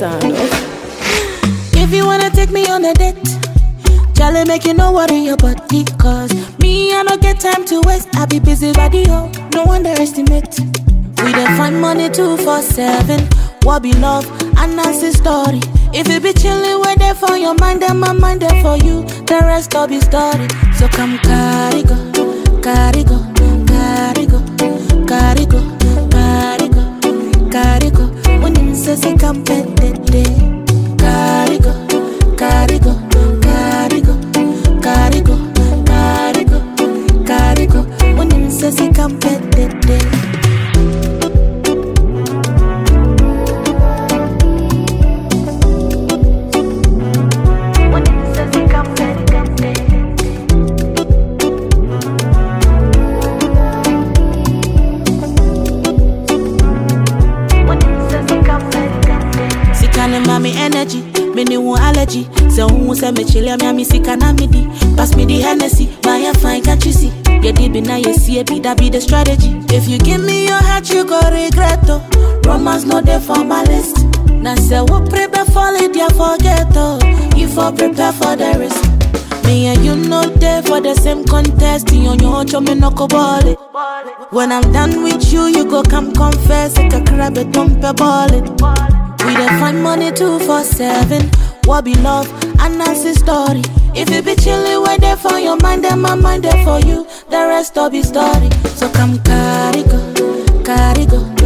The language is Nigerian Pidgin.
sound. If you wanna take me on a date, Charlie make you no worry your body Cause me, I don't get time to waste I be busy radio, no underestimate We dey find money two for seven What be love, and that's the story If you be chillin' where there for your mind Then my mind there for you, the rest all be story So come carry go, carry go, carry go, carry go, carry go, carry go When you say say come pet Carry go, carry go, carry go, carry go, carry go, carry go. When you say say come pet When you say say come Sika ne ma me energy, me ne wo allergy. Se wo se me chile me ami sika na me di. Pass me the Hennessy, buy a fine can't you see? Yeah, deep in now you see it, be that be the strategy. If you give me your heart, you go regret oh. Romance no there for my list. Now say what prepare for it, yeah forget oh. You for prepare for the risk. Me and you know there for the same contest. You on your own, me no go ball it. When I'm done with you, you go come confess. Like a crab, a dump a ball it. We dey find money two for seven. What be love? And that's the story. If you be chillin' where there for your mind, then my mind there for you. The rest all be story. So come carry go, carry go,